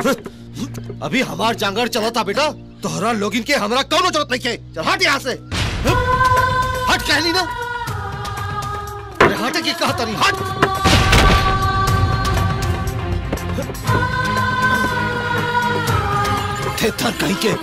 अभी हमार जांगर चला था बेटा तोहरा लोगिन के हमरा कौनो जरूरत नहीं है चल हट यहाँ से हट कहली ना अरे हट की कहा तरी हट थे थर कहीं के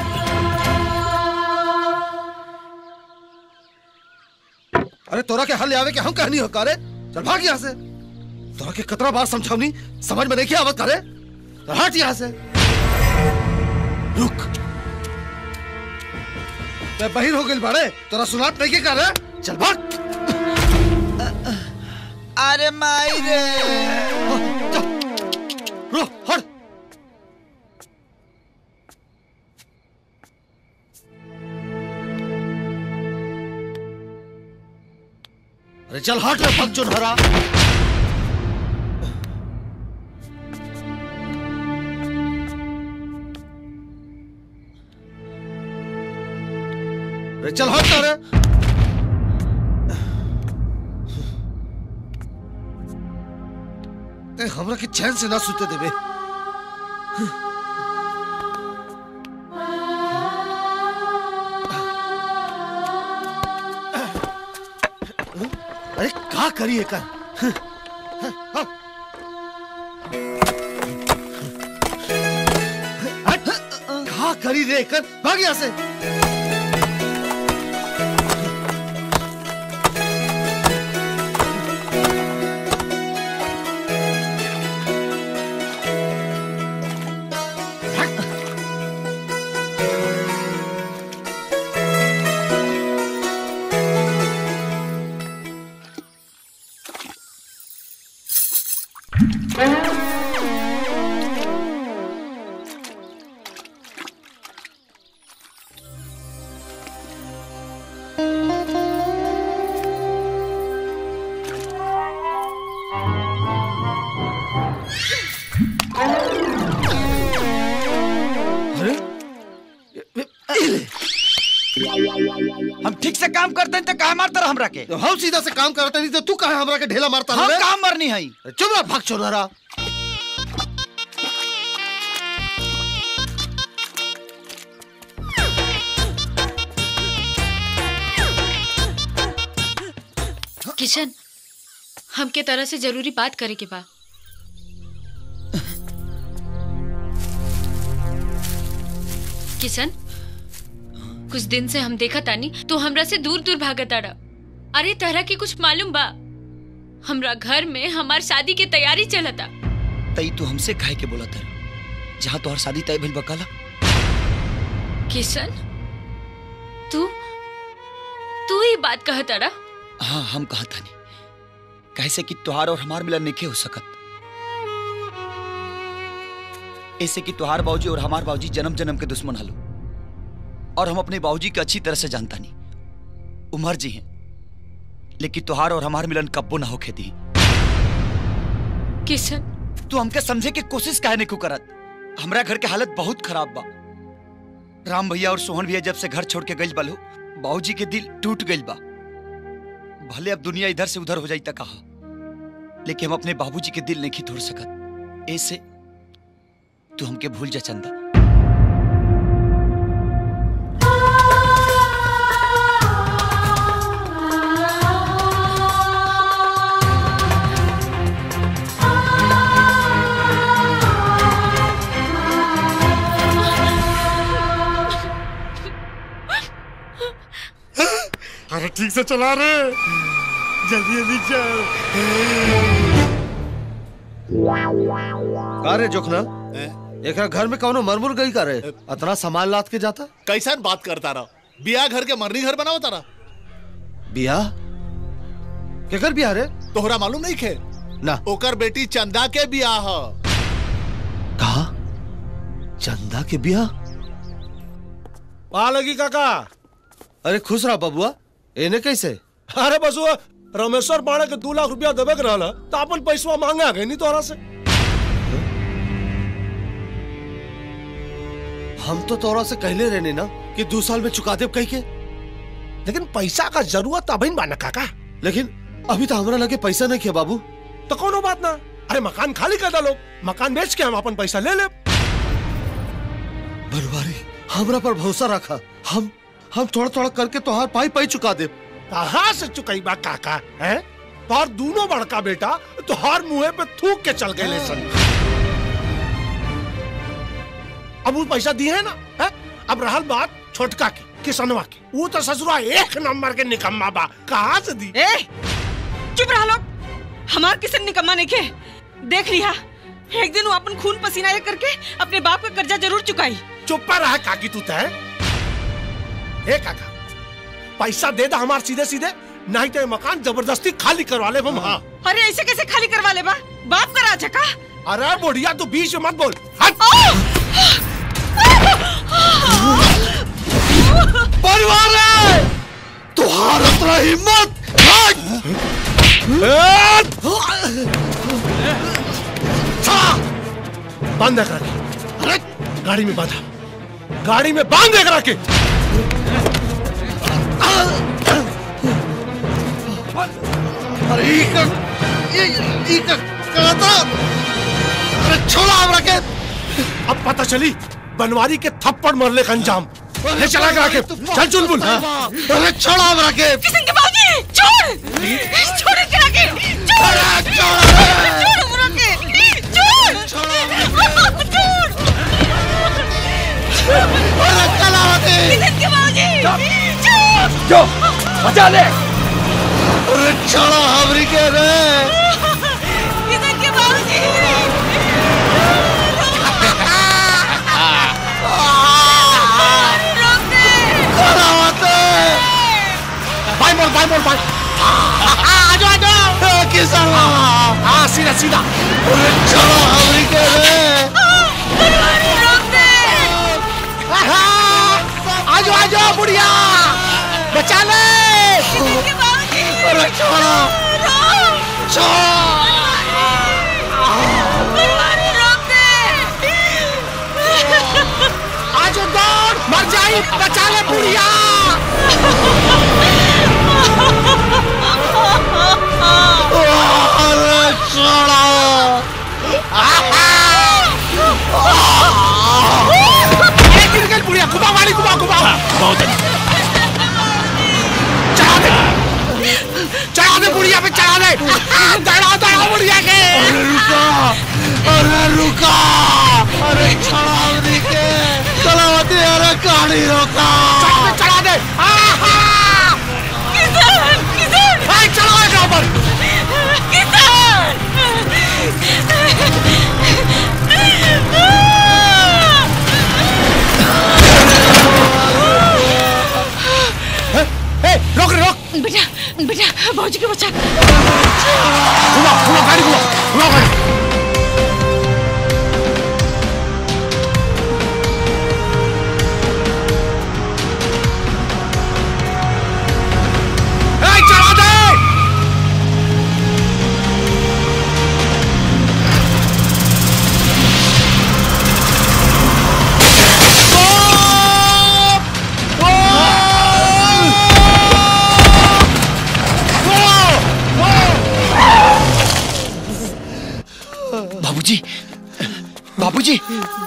अरे तोरा के हल आवे के हम कहनी हो करे चल भाग यहाँ से तोरा के कतरा बार समझावनी समझ में नहीं किया आवत करे चल हट यहाँ से रुक मैं बहिर हो गई बाड़े तोरा सुनात नहीं के करे चल भाग अरे माई रे चल रो हट अरे चल हट रे भग चुनहरा अरे चल हट रे ए, हमरा के चैन से ना सुते देबे अरे का करी एकर हट, का करी रे एकर भाग यहाँ से अरे हम ठीक से काम करते हैं तो कहा मारता रहा हमरा के तो हम सीधा से काम करते नहीं तो तू कहे हमरा के ढेला मारता हम रे काम मरनी है चुप रह भाग चोनहरा किशन हमके तरह से जरूरी बात करे के बा किशन कुछ दिन से हम देखा तानी तो हमरा से दूर दूर भागत आड़ा अरे तरह की कुछ मालूम बा हमरा घर में हमार शादी की तैयारी चलता तई तू हमसे काहे के बोला तर जहाँ तोहर शादी तय भइल बकाला किशन तू तू ही बात कहत अड़ा हाँ हम कहा था नहीं कैसे कि तुहार और हमार मिलन नहीं हो सकत ऐसे कि तुहार बाबूजी और हमार बाबूजी जन्म जन्म के दुश्मन हलो और हम अपने बाबूजी के अच्छी तरह से जानता नहीं उमर जी हैं लेकिन तुहार और हमार मिलन कब्बो ना होके दी किशन तू हमके समझे की कोशिश काहे नहीं करत हमरा घर के हालत बहुत खराब बा राम भैया और सोहन भैया जब से घर छोड़ के गइल बलो बाबूजी के दिल टूट गइल बा भले अब दुनिया इधर से उधर हो जाई त कहा लेकिन हम अपने बाबूजी के दिल नहीं तोड़ सकत ऐसे तू हमके भूल जा चंदा अरे ठीक से चला रे जल्दी जल्दी चल का रे जोखना एकरा घर में कौनो मरमुर गई का रे अतना सामान लाद के जाता कैसन बात करता रहा बिया घर के मरनी घर बनाओ तारा बियाह केकर बियाह रे तोहरा मालूम नहीं खे ना ओकर बेटी चंदा के बियाह ह कहा चंदा के बियाह आ लगी काका अरे खुश रहा बबुआ एने कैसे अरे बसुआ रमेश्वर पाड़े के दू लाख रुपया देवे के रहला तो अपन पैसवा मांगा गए नहीं तोरा से हम तो तोरा से कहले रहने ना कि दो साल में चुका दे कही के लेकिन पैसा का जरूरत अभी बा ना काका लेकिन अभी तो हमरा लगे पैसा नहीं किया बाबू तो कोनो बात ना अरे मकान खाली कर दो मकान बेच के हम अपन पैसा ले ले बनवारी हमरा पर भरोसा रखा हम हम थोड़ा थोड़ा करके तोहार पाई पाई चुका दे कहाँ से चुकई बा काका है तोहर दोनों बड़का बेटा तोहर मुंह पे थूक के चल गए सन अब वो पैसा दिए है ना है? अब रहल बात छोटका की किसनवा की वो तो ससुरा एक नंबर के निकम्मा बा कहाँ से दी ए चुप रहा लोग हमार किसी निकम्मा नहीं के देख लिया एक दिन वो अपन खून पसीना एक करके अपने बाप का कर्जा जरूर चुकाई चुप रहा काकी तू तय हे काका पैसा दे दा हमार सीधे सीधे नहीं तो ये मकान जबरदस्ती खाली करवा ले हम हाँ अरे ऐसे कैसे खाली करवा ले बा बाप का राजा का अरे बुढ़िया तू बीच में मत बोल हट परिवार है तुहार उतना हिम्मत हट! चला! बांध कर अरे गाड़ी में बांधा गाड़ी में बांध दे करा के अरे ई का ये ई का कहता अरे छोड़ा हमरा के अब पता चली बनवारी के थप्पड़ मरले का अंजाम ले चला करा के चल चुलबुल अरे छोड़ा हमरा के किशन के बाबूजी छोड़ छोड़ करा के छोड़ अरे छोड़ा छोड़ हमरा के छोड़ छोड़ अरे कलावती किशन के बाबूजी छोड़ जो बचा ले अरे छोड़ा हमरी के रे किशन के बाबूजी रोक दे कलावती बाई मोड़ बाई मोड़ बाई आ जाओ आ जाओ किसान हाँ सीधा सीधा अरे छोड़ा हमरी के रे रोक दे आ जाओ आ जाओ बुढ़िया बचा ले किशन के बाबूजी अरे छोड़ा रोक छोड़ा बनवारी रोक दे आ जाओ दौड़ मर जाई बचा ले बुढ़िया अरे छोड़ा अरे गिर गई बुढ़िया घुमा वाली घुमा घुमा बहुत चढ़ा दे चढ़ा दे बुढ़िया पे चढ़ा दे दड़ा दड़ा बुढ़िया के अरे रुका अरे रुका अरे छोड़ा हमरी के कलावती अरे कहानी रोका चढ़ा दे चढ़ा दे आहा किशन किशन भाई चढ़ा एकरा ऊपर ए रोक रे रोक बेटा बेटा भाजी के बच्चा घुमा घुमा गाड़ी घुमा घुमा गाड़ी ए चढ़ा दे बाबूजी बाबूजी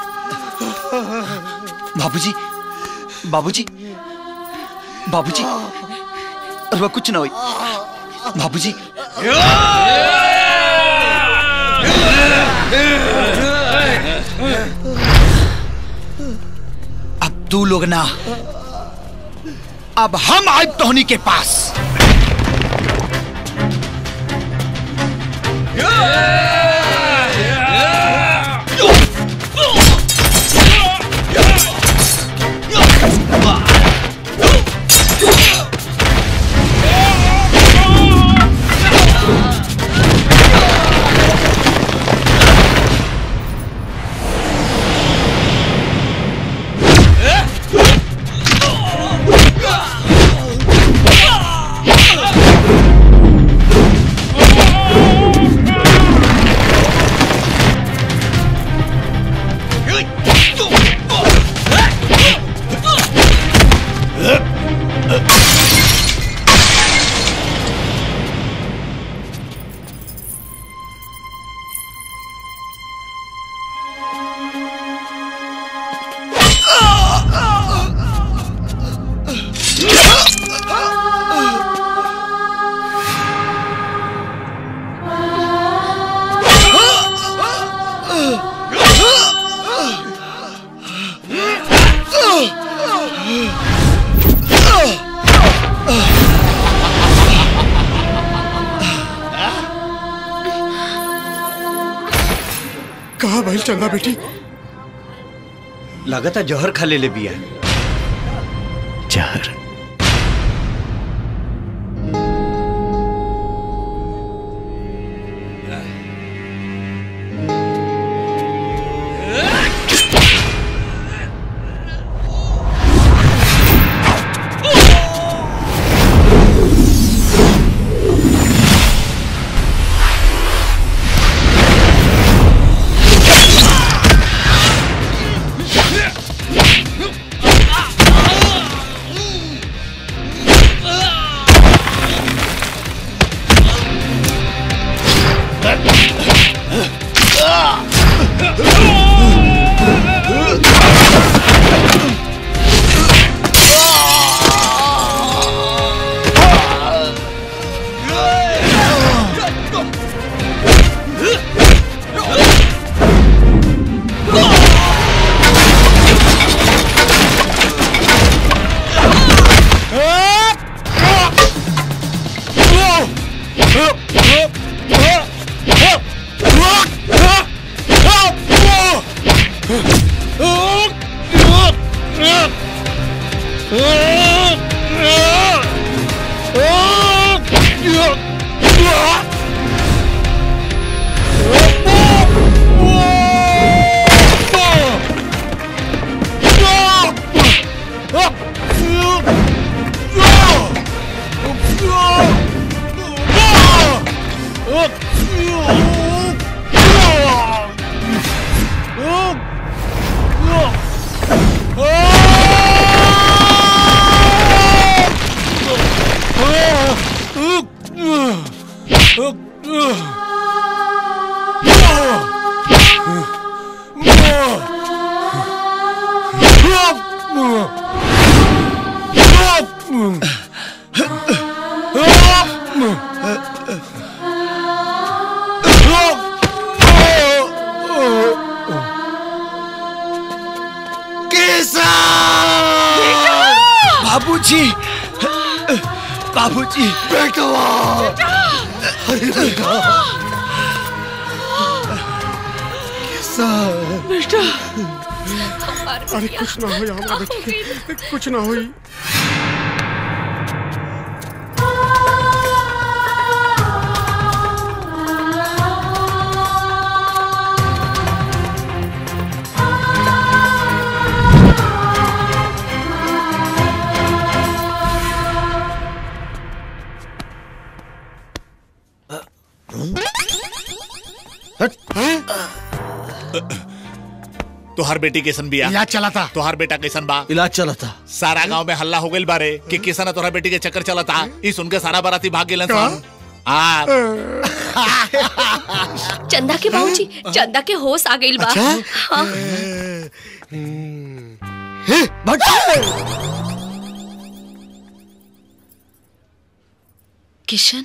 बाबूजी बाबूजी बाबूजी अरे कुछ ना हुई बाबूजी अब तू लोग ना अब हम आए टोनी के पास चंदा बेटी लगातार जहर खा ले ले बिया जहर बाबूजी बाबूजी बेटा अरे बेटा कैसा अरे कुछ ना हो हमारा बेटी के, कुछ ना होई तुहार बेटी कैसन बिया इलाज चला था तुहार बेटा कैसन बा इलाज चला था सारा गांव में हल्ला हो गइल बारे कि किसन तोहरा बेटी के चक्कर चलता ई सुन के सारा बाराती भाग गेलन सन आ चंदा के बाबूजी चंदा के होश आ गइल बा हाँ किशन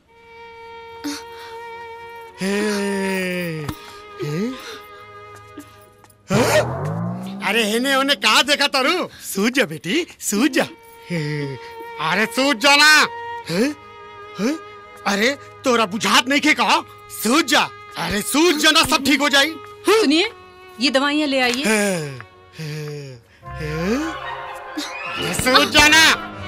अरे हेने होने कहा देखा तारू सूझ जा बेटी सूझ जा अरे सूझ जा ना हैं? हैं? अरे तोरा बुझात नहीं के कहा सूझ जा अरे सूझ जा ना सब ठीक हो जाई सुनिए ये दवाइयाँ ले आइए अरे सूझ जा ना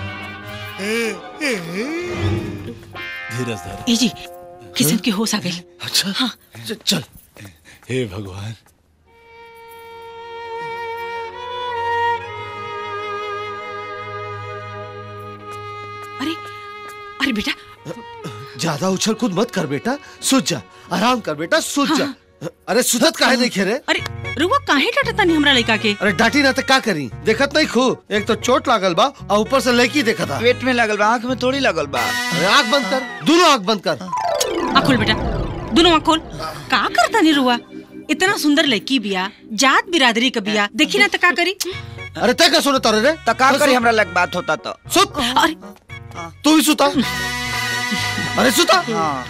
धीरज धर ए जी किशन के होश आ गए अच्छा च- चल हे भगवान अरे अरे बेटा ज्यादा उछल कूद मत कर बेटा सूझ जा आराम कर बेटा सूझ जा अरे सुधत काहे नहीं खेरे अरे रुआ काहे डांटता नहीं हमरा लड़का के अरे डांटी ना तो का करी देखत नहीं खू एक तो चोट लागल बा और ऊपर से लड़की देखा था पेट में लगल बा आंख में थोड़ी लगल बा अरे आंख बंद कर दोनों आंख बंद कर आँख खोल बेटा दोनों आँख खोल का करता नहीं रुआ इतना सुंदर लड़की बिया जात बिरादरी का बिया देखी ना तो का करी अरे तय का सुने तारे रे तो का करी हमरा लग बात होता तो सुत अरे तू भी सुता अरे सुता हाँ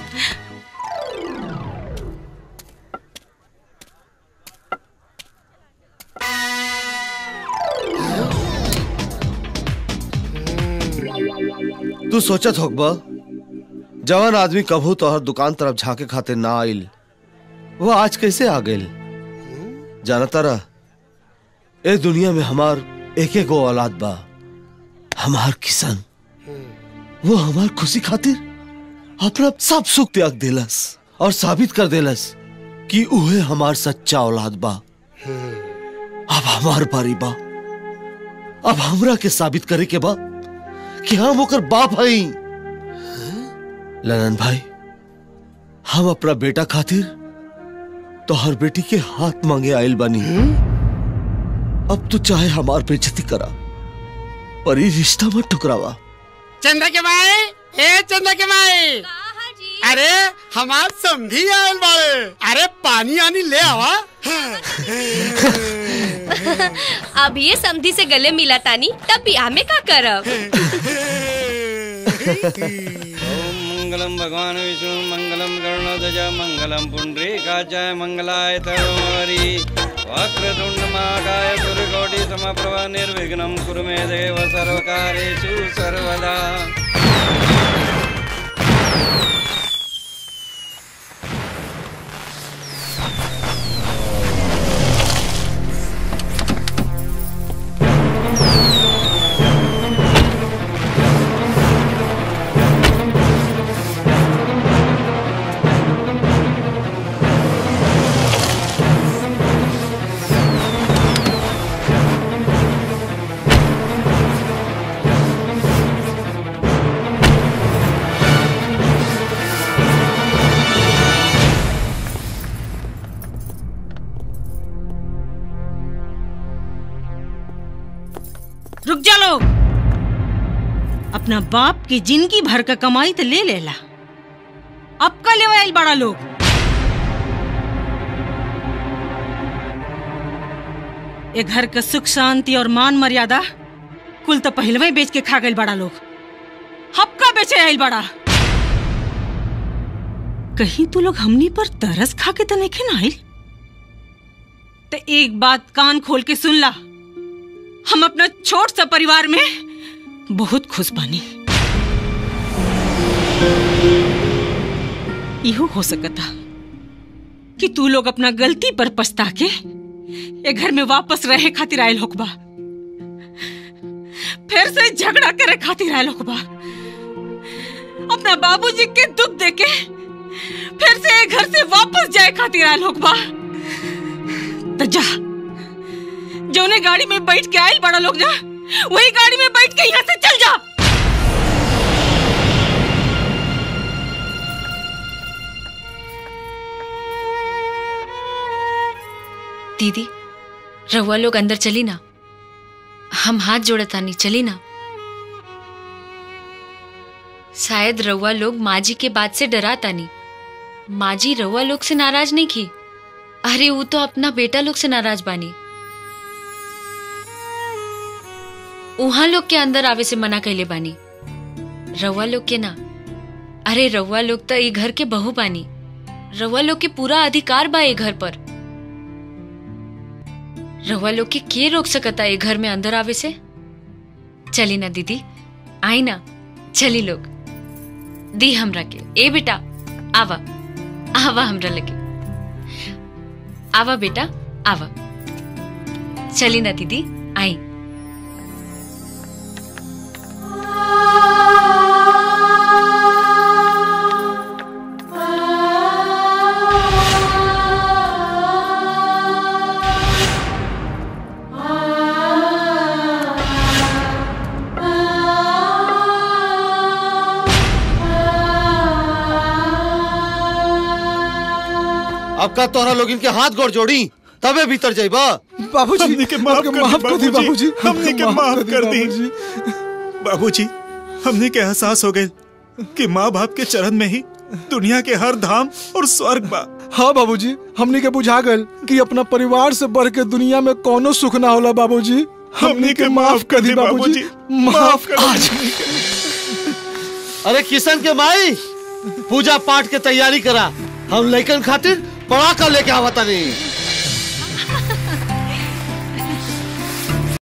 तू सोचत होगबा जवान आदमी कभू तोहर दुकान तरफ झांके खातिर ना आइल वो आज कैसे आ गइल जाना तारा ए दुनिया में हमार एक एक औलाद बा हमार किसान वो हमार खुशी खातिर अपना सब सुख त्याग देलस और साबित कर देलस कि उहे हमार सच्चा औलाद बा अब हमार बारी बा अब हमरा के साबित करे के बा कि हम ओकर बाप हई ललन भाई हम अपना बेटा खातिर तो हर बेटी के हाथ मांगे आयल बानी अब तो चाहे हमार बेइज्जती करा पर ये रिश्ता मत ठुकरावा चंदा के माए ए चंदा के माए अरे हमार समझी आयल बाड़े अरे पानी आनी ले आवा अब ये समधी से गले मिला तानी तब बियाह में का करब मंगलम भगवान विष्णु मंगलम गरुणध्वज मंगलम पुंडरीकाचाय मंगलाय तरुणवरी वक्रतुंड महाकाय सूर्यकोटि समप्रभ निर्विघ्नं कुरु मे देव सर्वकारेषु सर्वदा रुक जा लोग अपना बाप की जिंदगी भर का कमाई तो ले लेला अब का ले आयल बड़ा लोग ये घर का सुख शांति और मान मर्यादा कुल तो पहलवे बेच के खा गए बड़ा लोग हपका बेचे आयल बड़ा कहीं तू लोग हमनी पर तरस खा के तो नहीं ना आइल तो एक बात कान खोल के सुन ला हम अपना छोट सा परिवार में बहुत खुश बानी इहो हो सकता कि तू लोग अपना गलती पर पछता के ये घर में वापस रहे खातिर आयल होकबा फिर से झगड़ा करे खातिर आयल होकबा अपना बाबूजी के दुख देके फिर से ये घर से वापस जाए खातिर आयल होकबा तो जा जौने गाड़ी में बैठ के आयल बड़ा लोग जा वही गाड़ी में बैठ के यहाँ से चल जा दीदी रहुआ लोग अंदर चली ना हम हाथ जोड़तानी चली ना शायद रउआ लोग माँ जी के बात से डरा तानी माँ जी रउआ लोग से नाराज नहीं की अरे वो तो अपना बेटा लोग से नाराज बानी उहाँ लोग के अंदर आवे से मना कैले बानी रउआ लोग के ना अरे रउआ लोग तो ये घर के बहू बानी रउआ लोग के पूरा अधिकार बा ये घर पर रउआ लोग के के रोक सकता ये घर में अंदर आवे से चली ना दीदी आई ना चली लोग दी हमरा के ए बेटा आवा आवा हमरा लगे आवा बेटा आवा चली ना दीदी आई अब का तोहरा लोग इनके हाथ गोड़ जोड़ी तबे भीतर जाइबा बाबूजी हमने के माफ कर दी माफ कर दी बाबूजी हमने के माफ कर दी बाबूजी हमने के एहसास हो गए कि माँ बाप के चरण में ही दुनिया के हर धाम और स्वर्ग बा हाँ बाबूजी हमने के बुझा गल कि अपना परिवार से बढ़ के दुनिया में कोनो सुख ना होला बाबूजी हमने के माफ कर दी बाबूजी माफ कर आज अरे किशन के माई पूजा पाठ के तैयारी करा हम लेकिन खातिर पड़ाका लेके आवता नहीं